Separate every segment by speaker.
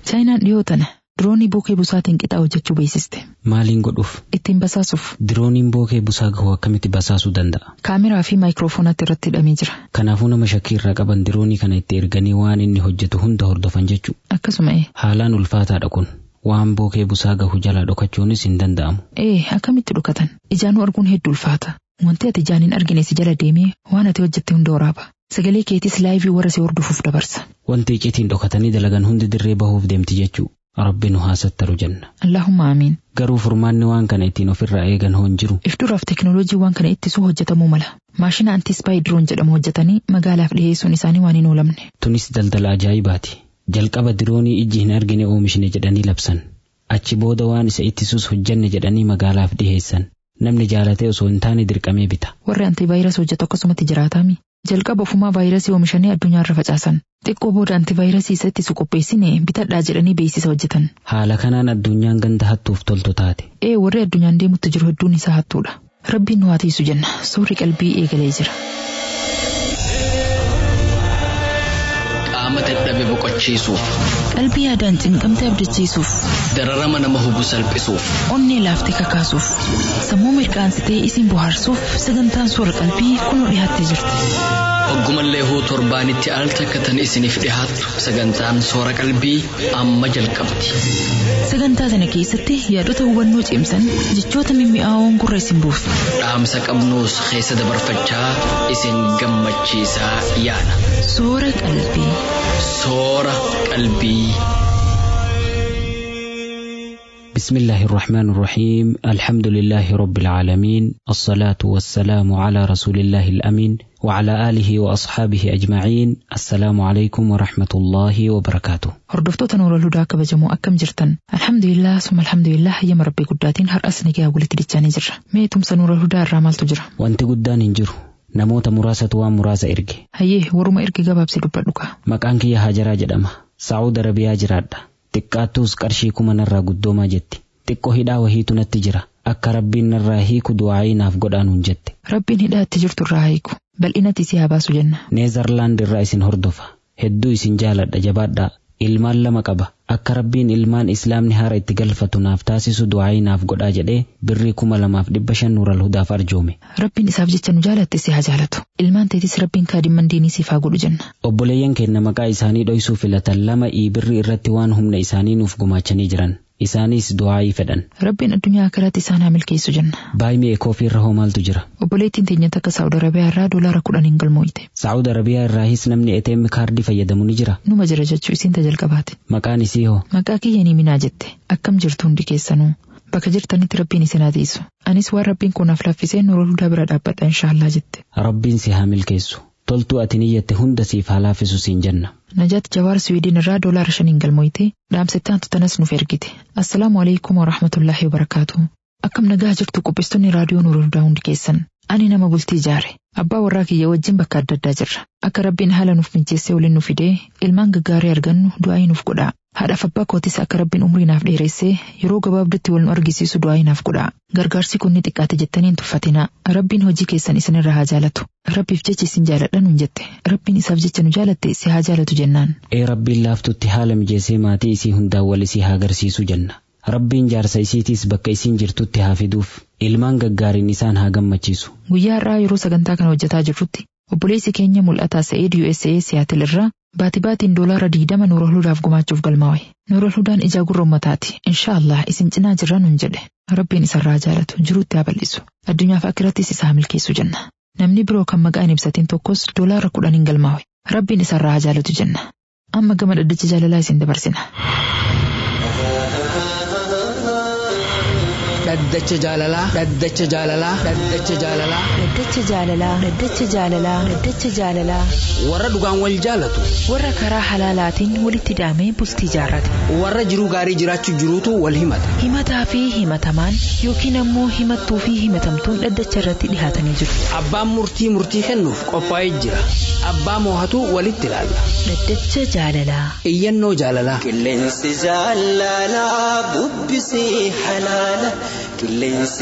Speaker 1: Chaayinaan dhiyoo tana diroonii bookee busaatiin qixaa hojjechuu beeksiste.
Speaker 2: Maaliin godhuuf?
Speaker 1: Ittiin basaasuuf.
Speaker 2: Dirooniin bookee busaa gahu akkamitti basaasuu danda'a?
Speaker 1: Kaameraa fi maayikiroofoonatti irratti hidhamee jira.
Speaker 2: Kanaafuu nama shakkii irraa qaban diroonii kana itti erganii waan inni hojjetu hunda hordofan jechuu.
Speaker 1: Akkasuma ee.
Speaker 2: Haalaan ulfaataadha kun. Waan bookee busaa gahu jalaa dhokachuunis hin danda'amu.
Speaker 1: Ee akkamitti dhokatan? Ijaanuu arguun hedduu ulfaata. Wanti ati ijaan hin argine si jala deemee waan ati hojjette hunda waraaba. Sagalee keetis laayivii warra si hordofuuf dabarsa.
Speaker 2: Wanti icciitiin dhokatanii dalagan hundi dirree bahuuf deemti jechuu. Rabbi nu haasattaru jenna.
Speaker 1: Allahumma amiin.
Speaker 2: Garuu furmaanni waan kana ittiin ofirraa eegan hoo hin jiru.
Speaker 1: If duraaf teekinooloojii waan kana ittisuu hojjetamuu mala. Maashina antispaayi diroon jedhamu hojjetanii magaalaaf dhiyeessuun isaanii waan hin oolamne.
Speaker 2: Tunis daldala ajaa'ibaati. Jalqaba diroonii ijji hin argine oomishne jedhanii labsan. Achi booda waan isa ittisuus hojjenne jedhanii magaalaaf dhiyeessan. Namni jaalatee osoo hin taane dirqamee bita.
Speaker 1: Warri antivaayirasii hojjetu akkasumatti jiraataami. Jalqaba ofumaa vaayirasii oomishanii addunyaarra facaasan. Xiqqoo booda antivaayirasii isa ittisu qopheessine bitadhaa jedhanii beeksisa hojjetan.
Speaker 2: Haala kanaan addunyaan ganda hattuuf toltu taate.
Speaker 1: Ee warri addunyaan deemutti jiru hedduun isaa hattuudha. Rabbiin nu haa tiisu jenna. Suurri qalbii eegalee jira.
Speaker 3: Qaama dadhabe boqochiisuuf.
Speaker 1: Qalbii yaadaan cinqamte abdachiisuuf.
Speaker 3: Dararama nama hubu salphisuuf.
Speaker 1: Onnee laaftee kakaasuuf. Sammuu mirqaansitee isin bohaarsuuf sagantaan suura qalbii kunoo dhiyaattee jirti.
Speaker 3: Hoggumallee huu torbaanitti al takkatan isiniif dhihaattu sagantaan soora qalbii amma jalqabdi.
Speaker 1: Sagantaa sana keessatti yaadota hubannoo cimsan jechoota mimmi'aawoon gurra isin buusu.
Speaker 3: Dhaamsa qabnuus keessa dabarfachaa isin gammachiisaa yaada.
Speaker 1: Soora qalbii.
Speaker 3: Soora qalbii.
Speaker 2: بسم الله الرحمن الرحيم الحمد لله رب العالمين الصلاة والسلام على رسول الله الأمين وعلى آله وأصحابه أجمعين السلام عليكم ورحمة الله وبركاته
Speaker 1: Hordoftoota Nuura Ludaa kabajamoo akkam jirtan? Alhamdulillah summa alhamdulillah hayyama rabbii guddaatiin har'as nagaa walitti dichaanii jirra. Mee tumsa Nuura Ludaa irraa maaltu jira?
Speaker 2: wanti guddaan hin jiru namoota muraasatu waan muraasa erge
Speaker 1: Hayyee waruma ergi gabaabsi dubbadhu kaa.
Speaker 2: maqaan kiyya Hajaraa jedhama Saa'ud Arabiyaa jiraadha xiqqaattuus qarshii kuma narraa guddoomaa jetti xiqqoo hidhaa wahiitu natti jira akka rabbiin narraa hiiku du'aayii naaf godhaanuun jette
Speaker 1: Rabbiin hidhaa itti jirtu irraa hiiku. Bal'inatti si haa baasu jenna.
Speaker 2: neezarlaand irraa isin hordofa hedduu isin jaaladha jabaadhaa ilmaan lama qaba akka rabbiin ilmaan islaamni haara itti galfatu naaf taasisu du'aayii naaf godhaa jedhee birrii kuma lamaaf dhibba shan nuural hudaaf arjoome
Speaker 1: Rabbiin isaaf jecha nu jaalatte si haa jaalatu. Ilmaan teetis Rabbiin kaadhimman diinii siif haa godhu jenna.
Speaker 2: obboleeyyan keenya maqaa isaanii dhoysuu filatan lama birrii irratti waan humna isaanii nuuf gumaachanii jiran isaanis du'aayii fedhan
Speaker 1: Rabbiin addunyaa akkaraatti isaan haa milkeessu jenna.
Speaker 2: baay'ee koofii irra hoo maaltu jira
Speaker 1: Obboleettiin teenya takka Saa'ud Arabiyaa irraa doolaara kudhaniin galmooyite.
Speaker 2: saa'ud arabiyaa irraahis namni ATM kaardii fayyadamu ni jira
Speaker 1: Numa jira jechuu isiin tajalqabaate.
Speaker 2: maqaan isii hoo
Speaker 1: Maqaa kiyya ni minaa jette. Akkam jirtu hundi keessanuu. Bakka jirtanitti Rabbiin isin haa tiisu. Anis waan Rabbiin koonaaf laaffisee Nuura Ludaa bira dhaabbadha inshaallah jette.
Speaker 2: rabbiin si haa milkeessu toltuu ati niyyatte hunda siif haa laaffisu siin jenna
Speaker 1: Najaat Jawaar Siwiidin irraa doolaara shaniin galmooyite dhaamsittaan tutanas nuuf ergite. Assalaamu alaikum wa rahmatullaahi wa barakaatu. Akkam nagaa jirtu qopheessitoonni raadiyoo Nuura Ludaa hundi keessan. Ani nama bultii ijaare. Abbaa warraa kiyya wajjin bakka adda addaa jirra. Akka rabbiin haala nuuf mijeessee waliin nu fidee ilmaan gaggaarii argannu du'aayii nuuf godhaa. Haadhaaf abbaa kootis akka rabbiin umrii naaf dheeressee yeroo gabaabdutti wal nu argisiisu du'aayii naaf godhaa. Gargaarsi kun ni xiqqaate jettanii hin tuffatinaa. Rabbiin hojii keessan isinirra haa jaalatu. Rabbiif jecha isin jaaladha nuun jette. Rabbiin isaaf jecha nu jaalatte si haa jaalatu jennaan.
Speaker 2: ee rabbiin laaftutti haala mijeessee maatii isii hundaan wal isii haa agarsiisu jenna rabbiin jaarsa isiitiis bakka isiin jirtutti haa fiduuf ilmaan gaggaariin isaan haa gammachiisu
Speaker 1: Guyyaa har'aa yeroo sagantaa kana hojjetaa jirrutti obboleessi keenya mul'ataa Sa'eed USA Siyaatil irraa baati baatiin doolaara diidama Nuura Ludaaf gumaachuuf galmaa'e. Nuura Ludaan ijaa gurra ummataati. Inshaallah isin cinaa jirra nuun jedhe. Rabbiin isarraa jaalatu jiruutti haa bal'isu. Addunyaaf akkirattis isaa milkeessu jenna. Namni biroo kan maqaa hin ibsatiin tokkos doolaara kudhaniin galmaa'e. Rabbiin isarraa haa jaalatu jenna. Amma gama dhaddacha jaalalaa isin dabarsina.
Speaker 3: Dhaddacha jaalalaa. Dhaddacha jaalalaa. Dhaddacha jaalalaa.
Speaker 4: Dhaddacha jaalalaa. Dhaddacha jaalalaa. Dhaddacha jaalalaa.
Speaker 3: Warra dhugaan wal jaalatu.
Speaker 4: Warra karaa halaalaatiin walitti hidhamee bultii jaarrate.
Speaker 3: Warra jiruu gaarii jiraachuu jiruutu wal himata.
Speaker 4: Himataa fi himatamaan yookiin ammoo himattuu fi himatamtuun dhaddacha irratti dhihaatanii jiru.
Speaker 3: Abbaan murtii murtii kennuuf qophaa'ee jira. Abbaa moohatu walitti ilaalla.
Speaker 4: Dhaddacha jaalalaa.
Speaker 3: Iyyannoo jaalalaa.
Speaker 5: Qilleensi jaalalaa bubbisee halaala. Qilleensi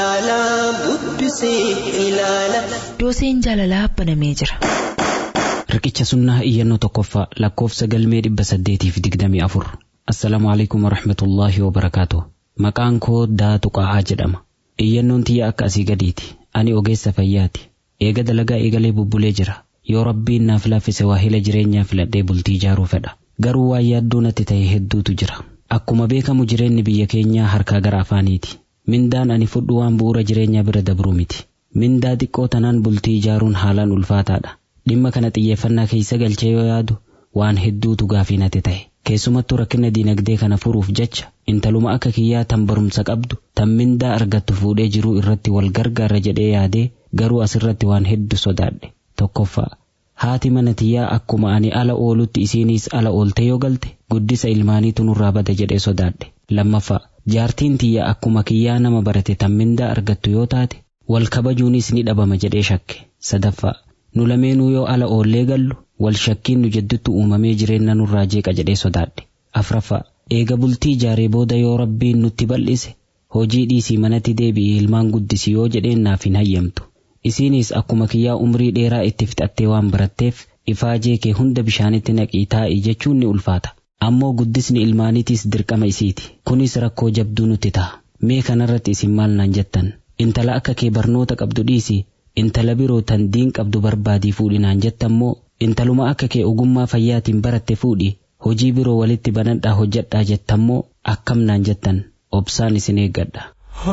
Speaker 5: jaalalaa bubbisee ilaala.
Speaker 4: Dooseen jaalalaa banamee jira.
Speaker 2: Riqicha sunnaa iyyannoo tokkoffaa lakkoofsa galmee dhibba saddeetiif digdamii afur. Assalaamu alaikum warahmatullaahi wabarakaatu. Maqaan koo Daatu Qa'aa jedhama. Iyyannoon tiyya akka asii gadiiti. Ani ogeessa fayyaati. Eega dalagaa eegalee bubbulee jira. Yoo rabbiin naaf laaffise waahila jireenyaa filadhee bultii ijaaruu fedha. Garuu waan yaaddoo natti ta'e hedduutu jira. Akkuma beekamu jireenyi biyya keenyaa harkaa gara afaaniiti. Mindaan ani fudhu waan bu'uura jireenyaa bira dabruu miti. Mindaa xiqqoo tanaan bultii ijaaruun haalaan ulfaataadha. Dhimma kana xiyyeeffannaa keessa galchee yoo yaadu waan hedduutu gaafii natti ta'e. Keessumattuu rakkina diinagdee kana furuuf jecha intaluma akka kiyyaa tan barumsa qabdu tan mindaa argattu fuudhee jiruu irratti wal gargaarra jedhee yaadee garuu asirratti waan hedduu sodaadhe. Tokkoffaa haati mana tiyyaa akkuma ani ala oolutti isiiniis ala oolte yoo galte guddisa ilmaaniitu nurraa bada jedhee sodaadhe. Lammaffaa jaartiin tiyya akkuma kiyyaa nama barate tan mindaa argattu yoo taate wal kabajuunis ni dhabama jedhee shakke. Sadaffaa nu lameenuu yoo ala oollee gallu wal shakkiin nu jidduutti uumamee jireenya nurraa jeeqa jedhee sodaadhe. Afraffaa eega bultii ijaaree booda yoo rabbiin nutti bal'ise hojii dhiisii manatti deebi'ee ilmaan guddisi yoo jedheen naaf hin hayyamtu. Isiinis akkuma kiyyaa umrii dheeraa itti fixattee waan baratteef ifaajee kee hunda bishaanitti naqii taa'ii jechuun ni ulfaata. Ammoo guddisni ilmaaniitiis dirqama isiiti. Kunis rakkoo jabduu nutti ta'a. Mee kanarratti isin maal naan jettan? Intala akka kee barnoota qabdu dhiisii intala biroo tan diin qabdu barbaadii fuudhinaan jettammoo intaluma akka kee ogummaa fayyaatiin baratte fuudhi hojii biroo walitti banadhaa hojjedhaa jettammoo akkam naan jettan obsaan isin eeggadha.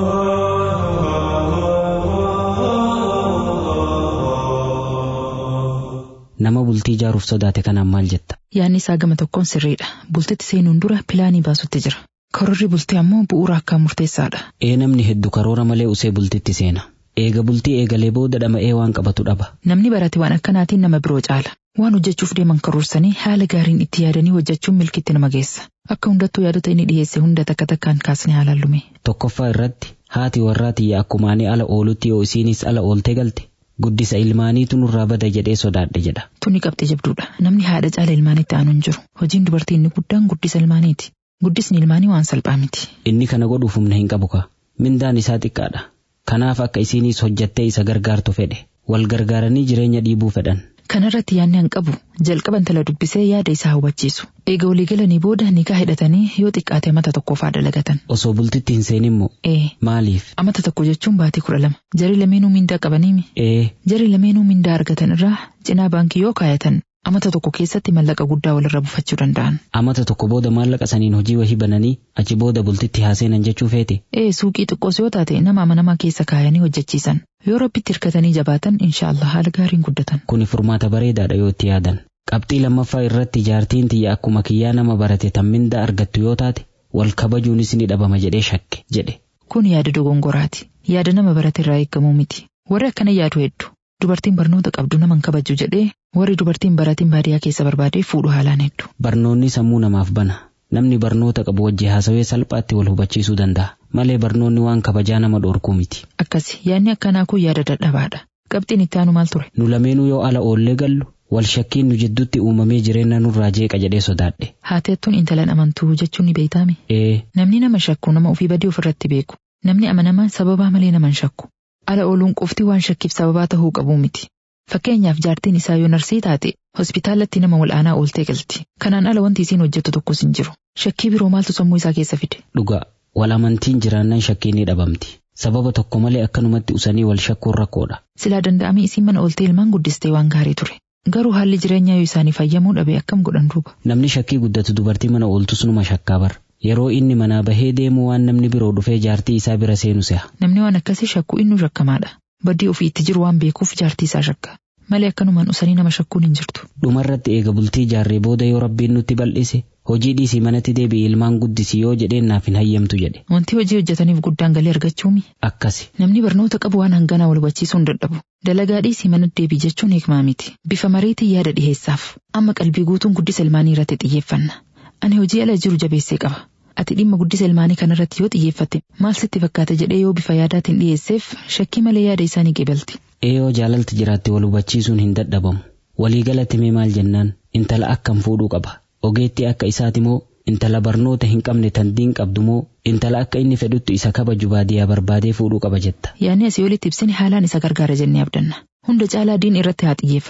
Speaker 2: Nama bultii ijaaruuf sodaate kanaan maal jetta?
Speaker 1: Yaanni isaa gama tokkoon sirriidha. Bultitti seenuun dura pilaanii baasutti jira. Karoorri bultii ammoo bu'uura akkaan murteessaadha.
Speaker 2: Ee namni heddu karoora malee usee bultitti seena. Eega bultii eegalee booda dhama'ee waan qabatu dhaba.
Speaker 1: Namni barate waan akkanaatiin nama biroo caala. Waan hojjechuuf deeman karoorsanii haala gaariin itti yaadanii hojjechuun milkitti nama geessa. Akka hundattuu yaadota inni dhiyeesse hunda takka takkaan kaasnee haalaan lume.
Speaker 2: Tokkoffaa irratti haati warraa tiyya akkuma ani ala oolutti yoo isiinis ala oolte galte guddisa ilmaaniitu nurraa bada jedhee sodaadhe jedha.
Speaker 1: Tuni qabxii jabduudha. Namni haadha caala ilmaanitti aanu hin jiru. Hojiin dubartii inni guddaan guddisa ilmaaniiti. Guddisni ilmaanii waan salphaa miti.
Speaker 2: Inni kana godhuuf humna hin qabu ka. Mindaan isaa xiqqaadha. Kanaaf akka isiinis hojjattee isa gargaartu fedhe. Wal gargaaranii jireenya dhiibuu fedhan.
Speaker 1: Kanarratti yaadni hin qabu jalqaba intala dubbisee yaada isaa hubachiisu. Eega walii galanii booda nikaa hidhatanii yoo xiqqaate mata tokkoffaa dalagatan.
Speaker 2: Osoo bultitti hin seenimmoo
Speaker 1: Ee.
Speaker 2: maaliif?
Speaker 1: Amata tokko jechuun baatii kudha lama. Jari lameenuu mindaa qabaniimi.
Speaker 2: Ee
Speaker 1: Jari lameenuu mindaa argatan irraa cinaa baankii yoo kaayatan amata tokko keessatti mallaqa guddaa walirra buufachuu danda'an.
Speaker 2: amata tokko booda maallaqa saniin hojii wahii bananii achi booda bultitti haaseenan jechuu feete.
Speaker 1: Ee suuqii xiqqoos yoo taate nama amanamaa keessa kaayanii hojjechiisan. Yoo rabbitti hirkatanii jabaatan inshaallah haala gaariin guddatan.
Speaker 2: Kuni furmaata bareedaadha yoo itti yaadan. Qabxii lammaffaa irratti jaartiin tiyya akkuma kiyyaa nama barate tan mindaa argattu yoo taate wal kabajuunis ni dhabama jedhee shakke jedhe.
Speaker 1: Kun yaada dogongoraati. Yaada nama barate irraa eegamuu miti. Warri akkana yaadu hedduu. Dubartiin barnoota qabdu nama hin kabaju jedhee warri dubartiin baratiin baadiyyaa keessa barbaadee fuudhu haalaan hedduu.
Speaker 2: Barnoonni sammuu namaaf bana. Namni barnoota qabu wajji haasawee salphaatti wal hubachiisuu danda'a. Malee barnoonni waan kabajaa nama dhorkuu miti.
Speaker 1: Akkasi yaadni akkanaa kun yaada dadhabaadha. Qabxiin itti aanu maal ture?
Speaker 2: Nu lameenuu yoo ala oollee gallu wal shakkiin nu jidduutti uumamee jireenya nurraa jeeqa jedhee sodaadhe.
Speaker 1: Haateettuun intalan amantuu jechuun ni beeytaami.
Speaker 2: Ee
Speaker 1: Namni nama shakku nama ofii badii ofirratti beeku. Namni amanamaa sababaa malee nama hin shakku. Ala ooluun qofti waan shakkiif sababaa tahuu qabuu miti. Fakkeenyaaf jaartiin isaa yoo narsii taate hospitaalatti nama wal'aanaa ooltee galti. Kanaan ala wanti isiin hojjettu tokkos hin jiru. Shakkii biroo maaltu sammuu isaa keessa fide?
Speaker 2: dhugaa wal amantiin jiraannaan shakkiin ni dhabamti. Sababa tokko malee akkanumatti usanii wal shakkuun rakkoodha.
Speaker 1: Silaa danda'amee isiin mana ooltee ilmaan guddistee waan gaarii ture. Garuu haalli jireenyaa yoo isaanii fayyamuu dhabe akkam godhan duuba.
Speaker 2: Namni shakkii guddatu dubartii mana ooltus numa shakkaa bara. Yeroo inni manaa bahee deemu waan namni biroo dhufee jaartii isaa bira seenu se'a.
Speaker 1: Namni waan akkasii shakku innu shakkamaadha. Baddii ofii itti jiru waan beekuuf jaartii isaa shakka. Malee akkanumaan usanii nama shakkuun hin jirtu.
Speaker 2: Dhumarratti eega bultii ijaarree booda yoo rabbiin nutti bal'ise hojii dhiisii manatti deebi'ee ilmaan guddisi yoo jedheen naaf hin hayyamtu jedhe.
Speaker 1: Wanti hojii hojjetaniif guddaan galii argachuumi.
Speaker 2: Akkasi.
Speaker 1: Namni barnoota qabu waan hanganaa wal hubachiisuu hin dadhabu. Dalagaa dhiisii manatti deebii jechuun hikmaa miti. Bifa mariitiin yaada dhiheessaaf. Amma qalbii guutuun guddisa ilmaanii irratti xiyyeeffanna. Ani hojii ala jiru jabeessee qaba. Ati dhimma guddisa ilmaanii kanarratti yoo xiyyeeffatte maal sitti fakkaata jedhee yoo bifa yaadaatiin dhiyeesseef shakkii malee yaada isaanii qeebalti.
Speaker 2: Eeyoo jaalalti jiraatte wal hubachiisuun hin dadhabamu. Waliigalatti mee maal jennaan intala akkam fuudhuu qaba. Ogeettii akka isaati moo intala barnoota hin qabne tan diin qabdu moo intala akka inni fedhutti isa kabaju baadiyyaa barbaadee fuudhuu qaba jetta.
Speaker 1: Yaanni asii olitti ibsini haalaan isa gargaara jennee abdanna. Hunda caalaa diin irratti haa xiyyeeffatu.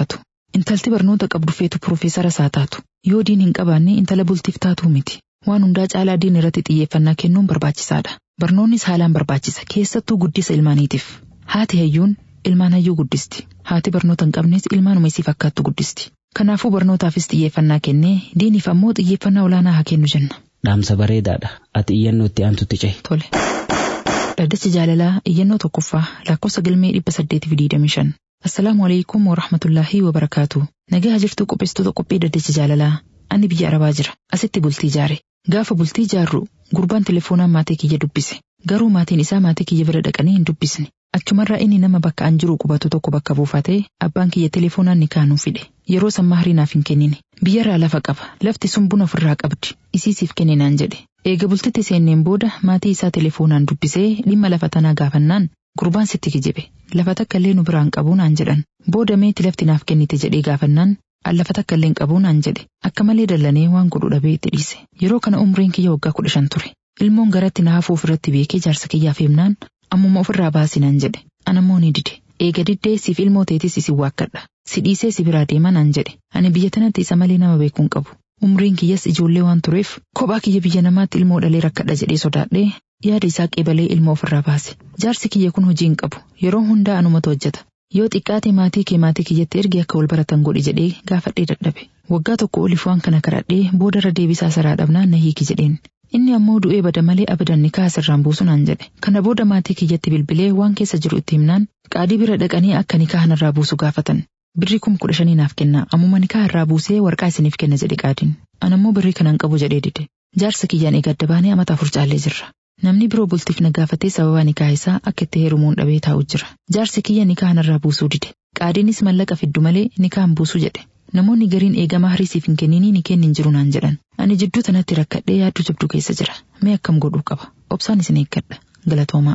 Speaker 1: Intalti barnoota qabdu feetu Profeesara isaa taatu. Yoo diin hin qabaanne intala bultiif taatuu miti. Waan hundaa caalaa diin irratti xiyyeeffannaa kennuun barbaachisaadha. Barnoonnis haalaan barbaachisa. Keessattuu guddisa ilmaaniitiif. Haati hayyuun ilmaan hayyuu guddisti. Haati barnoota hin qabnes ilmaanuma isii fakkaattu guddisti. Kanaafuu barnootaafis xiyyeeffannaa kennee diiniif ammoo xiyyeeffannaa olaanaa haa kennu jenna.
Speaker 2: Dhaamsa bareedaadha. Ati iyyannoo itti aantutti cehi.
Speaker 1: Tole. Dhaddacha jaalalaa iyyannoo tokkoffaa lakkoofsa galmee dhibba saddeetiif digdamii shan. Assalaamu alaikum wa rahmatullaahi wa barakaatu. Nagaa jirtu qopheessitoota qophii dhaddacha jaalalaa. Ani biyya arabaa jira. Asitti bultii ijaare. Gaafa bultii ijaarru gurbaan telefoonaan maatii kiyya dubbise. Garuu maatiin isaa maatii kiyya bira dhaqanii hin dubbisne. Achumarraa inni nama bakka an jiru qubatu tokko bakka buufatee abbaan kiyya telefoonaan ni kaanuu fide. Yeroo san mahrii naaf hin kennine. Biyyarraa lafa qaba. Lafti sun buna ofirraa qabdi. Isiisiif kenninaan jedhe. Eega bultitti seenneen booda maatii isaa telefoonaan dubbisee dhimma lafa tanaa gaafannaan gurbaan sitti kijibe. Lafa takka illee nu biraan qabuu naan jedhan. Booda meeti lafti naaf kennite jedhee gaafannaan an lafa takka illee qabuu naan jedhe. Akka malee dallanee waan godhu dhabee itti dhiise. Yeroo kana umriin kiyya waggaa kudha shan ture. Ilmoon garatti na hafuu ofirratti beekee jaarsa kiyyaaf himnaan ammuma ofirraa baasi naan jedhe. Anammoo ni dide. Eega diddee siif ilmoo teetis isin waakkadha. Si dhiisee si biraa deema naan jedhe. Ani biyya tanatti isa malee nama beekuun qabu. Umriin kiyyas ijoollee waan tureef kophaa kiyya biyya namaatti ilmoo dhalee rakkadha jedhee sodaadhee yaada isaa qeebalee ilmoo ofirraa baase. Jaarsi kiyya kun hojii hin qabu. Yeroo hundaa anumatu hojjeta. Yoo xiqqaate maatii kee maatii kiyyatti ergi akka wal baratan godhi jedhee gaafadhee dadhabe. Waggaa tokko oliif waan kana kadhadhee boodarra deebisaa saraa dhabnaan na hiiki jedheen. Inni ammoo du'ee bada malee abadan nikaa asirraan buusu naan jedhe. Kana booda maatii kiyyatti bilbilee waan keessa jiru itti himnaan qaadii bira dhaqanii akka nikaa irraa buusu gaafatan. Birri kum kudha shanii naaf kenna ammuma nikaa irraa buusee warqaa isiniif kenna jedhe qaadiin. Anammoo birrii kanan qabu jedhee dide. Jaarsa kiyyaan eegadda baanee amata afur caallee jirra. Namni biroo bultiif na gaafatee sababa nikaa isaa akka itti heerumuun dhabee taa'u jira. Jaarsi kiyya nikaa irraa buusuu dide. Qaadiinis mallaqa fiddu malee nikaan buusu jedhe. Namoonni gariin eegamaa hariisiif hin kenninii ni kennin jiru naan jedhan. Ani jidduu tanatti rakkadhee yaadduu jabduu keessa jira. Mee akkam godhuu qaba? Obsaan isin eeggadha. Galatoomaa.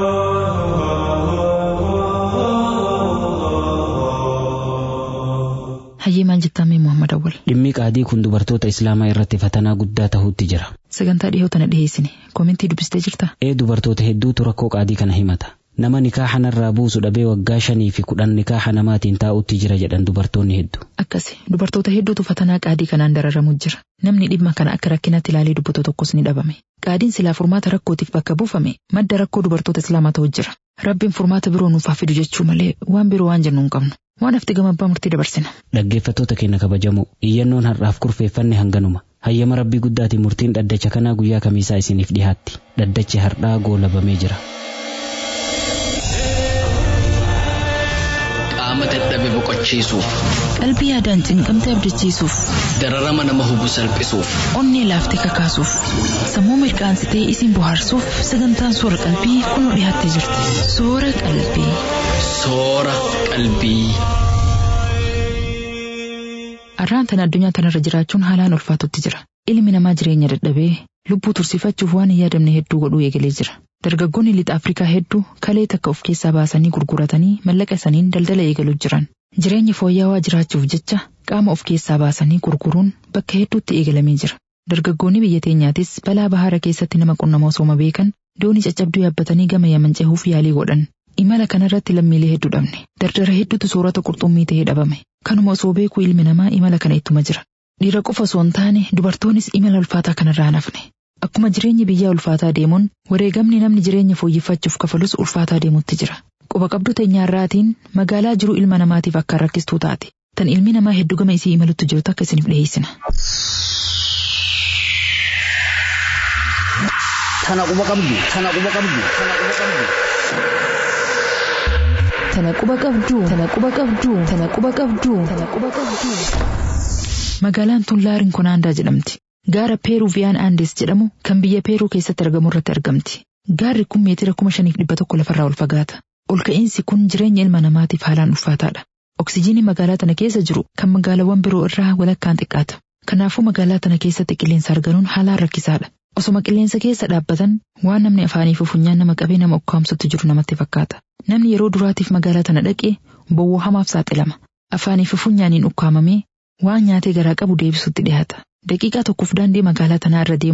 Speaker 1: Hayyee maal jettaan Muhammad Awwal?
Speaker 2: Dhimmi qaadii kun dubartoota Islaamaa irratti fatanaa guddaa tahuutti jira.
Speaker 1: Sagantaa dhihoo tana dhiheessine. Koomentii dubbistee jirta?
Speaker 2: Ee dubartoota hedduutu rakkoo qaadii kana himata. Nama nikaaha narraa buusu dhabee waggaa shanii fi kudhan nikaaha namaatiin taa'utti jira jedhan dubartoonni hedduu.
Speaker 1: Akkasi dubartoota hedduutu fatanaa qaadii kanaan dararamu jira. Namni dhimma kana akka rakkinatti ilaalee dubbatu tokkos ni dhabame. Qaadiin silaa furmaata rakkootiif bakka buufame madda rakkoo dubartoota Islaamaa ta'u jira. Rabbiin furmaata biroo nuuf haa fidu jechuu malee waan biroo waan jennu hin qabnu. Waan hafti gama abbaa murtii dabarsina.
Speaker 2: Dhaggeeffattoota keenya kabajamoo iyyannoon har'aaf kurfeeffanne hanganuma. Hayyama rabbii guddaatiin murtiin dhaddacha kanaa guyyaa kamiisaa isiniif dhihaatti. Dhaddachi har'aa goolabamee jira.
Speaker 3: Qaama dadhabe boqochiisuuf,
Speaker 4: Qalbii yaadaan cinqamte abdachiisuuf,
Speaker 3: dararama nama hubu salphisuuf,
Speaker 4: onnee laaftee kakaasuuf, sammuu mirkaansitee isin bohaarsuuf sagantaan soora qalbii kunoo dhiyaattee jirti. Soora qalbii.
Speaker 3: soora qalbii.
Speaker 1: Arraan tana addunyaa tanarra jiraachuun haalaan ulfaatutti jira. Ilmi namaa jireenya dadhabee lubbuu tursiifachuuf waan hin yaadamne hedduu godhuu eegalee jira. Dargaggoonni lixa Afrikaa hedduu kalee takka of keessaa baasanii gurguratanii mallaqa saniin daldala eegaluu jiran. Jireenyi fooyya'aa jiraachuuf jecha qaama of keessaa baasanii gurguruun bakka hedduutti eegalamee jira. Dargaggoonni biyya teenyaatis balaa bahaara keessatti nama qunnama osooma beekan doonii caccabduu yaabbatanii gama yaman cehuuf yaalii godhan. Imala kanarratti lammiilee hedduu dhabne. Dardara hedduutu soorata qurxummii ta'ee dhabame. Kanuma osoo beekuu ilmi namaa imala kana ittuma jira. Dhiira qofa osoo hin taane dubartoonnis imala ulfaataa kanarraa nafne. Akkuma jireenyi biyyaa ulfaataa deemuun wareegamni namni jireenya fooyyeffachuuf kafalus ulfaataa deemutti jira. Quba qabdu teenyaarraatiin magaalaa jiru ilma namaatiif akka rakkistuu taate. Tan ilmi namaa hedduu gama isii imalutti jirtu akka isiniif dhiyeessina.
Speaker 6: Tana quba qabdu, tana quba qabdu, tana quba qabdu.
Speaker 4: Tana quba qabduu, tana quba qabduu, tana quba qabduu, tana quba qabduu.
Speaker 1: Magaalaan tun Laarin Konaandaa jedhamti. Gaara Peeruviyaan Aandes jedhamu kan biyya Peeruu keessatti argamu irratti argamti. Gaarri kun meetira kuma shaniif dhibba tokko lafarraa ol fagaata. Ol ka'iinsi kun jireenya ilma namaatiif haalaan ulfaataadha. Oksijiinii magaalaa tana keessa jiru kan magaalaawwan biroo irraa walakkaan xiqqaata. Kanaafuu magaalaa tana keessatti qilleensa arganuun haalaan rakkisaadha. Osoma qilleensa keessa dhaabbatan waan namni afaanii fi funyaan nama qabee nama ukkaamsutti jiru namatti fakkaata. Namni yeroo duraatiif magaalaa tana dhaqee bowwoo hamaaf saaxilama. Afaanii fi funyaaniin ukkaamamee waan nyaatee garaa qabu deebisutti dhiyaata. Daqiiqaa tokkoof daandii magaalaa tanaa irra deemuun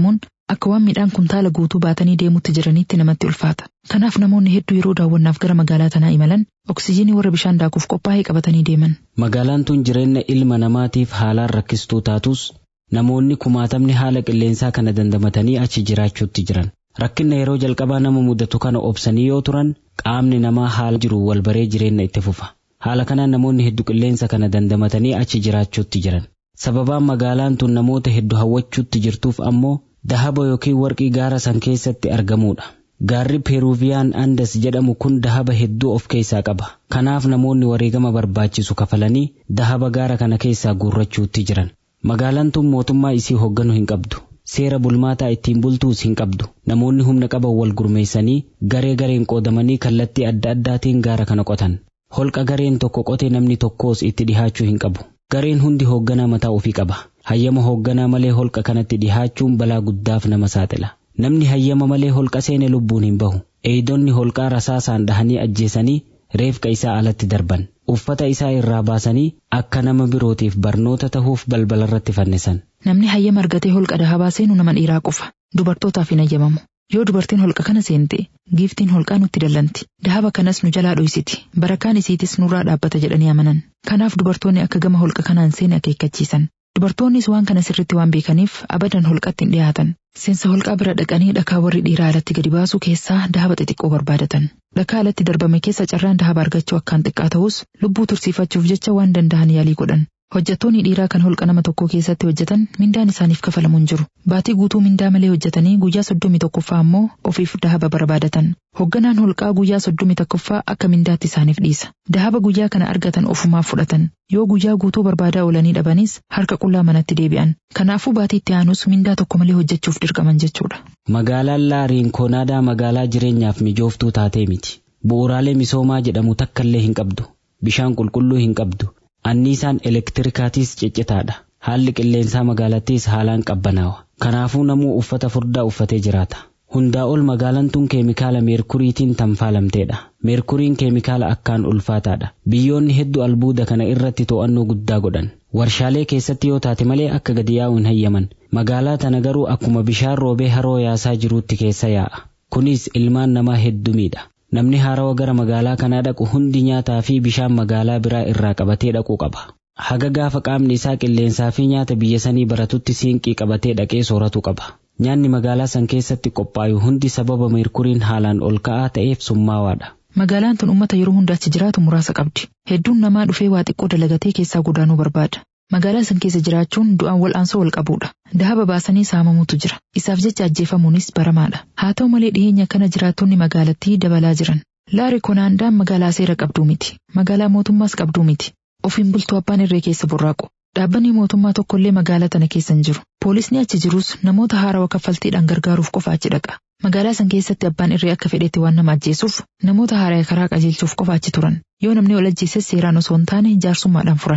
Speaker 1: Akka waan midhaan kuntaala guutuu baatanii deemutti jiranitti namatti ulfaata. Kanaaf namoonni hedduu yeroo daawwannaaf gara magaalaa tanaa imalan oksijiinii warra bishaan daakuuf qophaa'ee qabatanii deeman.
Speaker 2: Magaalaan tun jireenya ilma namaatiif haalaan rakkistuu taatus namoonni kumaatamni haala qilleensaa kana dandamatanii achi jiraachuutti jiran. Rakkinna yeroo jalqabaa nama mudatu kana obsanii yoo turan qaamni namaa haala jiru wal baree jireenya itti fufa. Haala kanaan namoonni hedduu qilleensa kana dandamatanii achi jiraachuutti jiran. Sababaan magaalaan tun namoota hedduu hawwachuutti jirtuuf ammoo dahaba yookiin warqii gaara san keessatti argamuudha. Gaarri Peeruviyaan Andas jedhamu kun dahaba hedduu of keessaa qaba. Kanaaf namoonni wareegama barbaachisu kafalanii dahaba gaara kana keessaa guurrachuutti jiran. Magaalaan tun mootummaa isii hoogganu hin qabdu. Seera bulmaataa ittiin bultuus hin qabdu. Namoonni humna qaban wal gurmeessanii garee gareen qoodamanii kallattii adda addaatiin gaara kana qotan. Holqa gareen tokko qote namni tokkos itti dhihaachuu hin qabu. Gareen hundi hoogganaa mataa ofii qaba. Hayyama hoogganaa malee holqa kanatti dhihaachuun balaa guddaaf nama saaxila. Namni hayyama malee holqa seene lubbuun hin bahu. Eeydonni holqaa rasaasaan dhahanii ajjeesanii reefqa isaa alatti darban. Uffata isaa irraa baasanii akka nama birootiif barnoota tahuuf balbalarratti fannisan.
Speaker 1: Namni hayyama argatee holqa dahabaa seenu nama dhiiraa qofa. Dubartootaaf hin hayyamamu. Yoo dubartiin holqa kana seente giiftiin holqaa nutti dallanti. Dahaba kanas nu jalaa dhoysiti. Barakaan isiitis nurraa dhaabbata jedhanii amanan. Kanaaf dubartoonni akka gama holqa kanaan seene akeekkachiisan. Dubartoonnis waan kana sirritti waan beekaniif abadan holqatti hin dhiyaatan. Seensa holqaa bira dhaqanii dhakaa warri dhiiraa alatti gadi baasuu keessaa dahaba xixiqqoo barbaadatan. Dhakaa alatti darbame keessa carraan dahaba argachuu akkaan xiqqaa ta'us lubbuu tursiifachuuf jecha waan danda'an yaalii godhan. Hojjettoonni dhiiraa kan holqa nama tokkoo keessatti hojjetan mindaan isaaniif kafalamu hin jiru. Baatii guutuu mindaa malee hojjetanii guyyaa soddomii tokkoffaa ammoo ofiif dahaba barbaadatan. Hogganaan holqaa guyyaa soddomii tokkoffaa akka mindaatti isaaniif dhiisa. Dahaba guyyaa kana argatan ofumaaf fudhatan. Yoo guyyaa guutuu barbaadaa oolanii dhabanis harka qullaa manatti deebi'an. Kanaafuu baatii itti aanus mindaa tokko malee hojjechuuf dirqaman jechuudha.
Speaker 2: Magaalaan Laariin Konaadaa magaalaa jireenyaaf mijooftuu taatee miti. Bu'uuraalee misoomaa jedhamu takkallee hin qabdu. Bishaan qulqulluu hin qabdu. Anniisaan elektirikaatiis ciccitaadha. Haalli qilleensaa magaalattiis haalaan qabbanaawa. Kanaafuu namuu uffata furdaa uffatee jiraata. Hundaa ol magaalaan tun keemikaala meerkuriitiin tanfaalamteedha. Meerkuriin keemikaala akkaan ulfaataadha. Biyyoonni hedduu albuuda kana irratti to'annoo guddaa godhan. Warshaalee keessatti yoo taate malee akka gadi yaa'u hin hayyaman. Magaalaa tana garuu akkuma bishaan roobee haroo yaasaa jiruutti keessa yaa'a. Kunis ilmaan namaa hedduu miidha. Namni haarawa gara magaalaa kanaa dhaqu hundi nyaataa fi bishaan magaalaa biraa irraa qabatee dhaquu qaba. Haga gaafa qaamni isaa qilleensaa fi nyaata biyya sanii baratutti siinqii qabatee dhaqee sooratu qaba. Nyaanni magaalaa san keessatti qophaa'u hundi sababa meerkuriin haalaan ol ka'aa ta'eef summaawaadha.
Speaker 1: Magaalaan tun uummata yeroo hunda achi jiraatu muraasa qabdi. Hedduun namaa dhufee waa xiqqoo dalagatee keessaa godaanuu barbaada. Magaalaa san keessa jiraachuun du'aan wal'aansoo wal qabuudha. Dahaba baasanii saamamutu jira. Isaaf jecha ajjeefamuunis baramaadha. Haa ta'u malee dhiyeenya kana jiraattonni magaalattii dabalaa jiran. Laari Konaandaan magaalaa seera qabduu miti. Magaalaa mootummaas qabduu miti. Ofiin bultuu abbaan irree keessa burraaqu. Dhaabbanni mootummaa tokkollee magaalaa tana keessa hin jiru. Poolisni achi jirus namoota haarawa kaffaltiidhaan gargaaruuf qofa achi dhaqa. Magaalaa san keessatti abbaan irree akka fedhetti waan nama ajjeesuuf namoota haaraya karaa qajeelchuuf qofa achi turan. Yoo namni ol ajjeeses seeraan osoo hin taane jaarsummaadhaan furan.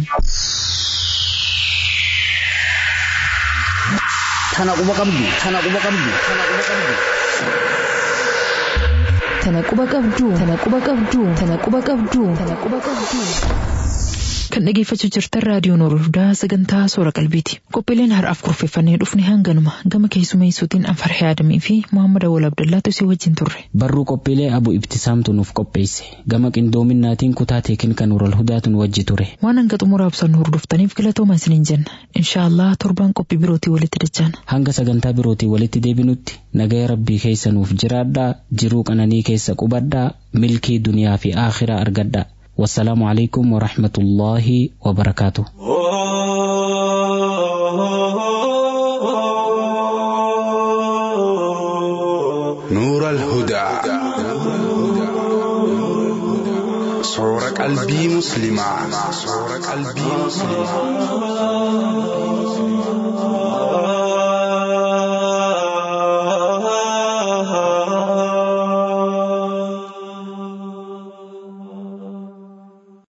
Speaker 6: Tana quba qabdu. Tana quba qabdu. Tana quba qabdu.
Speaker 4: Tana quba qabdu. Tana quba qabdu. Tana quba qabdu. Tana quba qabdu.
Speaker 1: Kan dhageeffachuu jirtan raadiyoon Orodaa sagantaa soora qalbiiti. Qophiileen har'aaf kurfeeffannee dhufne hanganuma gama keessumeessuutiin Anfarhee Adamii fi Muhammad Awwal Abdullaatu si wajjin turre.
Speaker 2: Barruu qophiilee abu ibtisaamtu nuuf qopheesse. Gama qindoominnaatiin kutaa teekin kan Ural Hudaatu nu wajji ture.
Speaker 1: Waan hanga xumuraa ibsannu hordoftaniif galatooma isiniin jenna. Inshaallah torbaan qophii birootii walitti dachaana.
Speaker 2: Hanga sagantaa birootii walitti deebinutti nagaya rabbii keessa nuuf jiraadhaa jiruu qananii keessa qubadhaa milkii duniyaa fi aakhiraa argadhaa. والسلام عليكم ورحمة الله وبركاته
Speaker 7: نور الهدى صورة قلبي مسلمة صورة قلبي مسلمة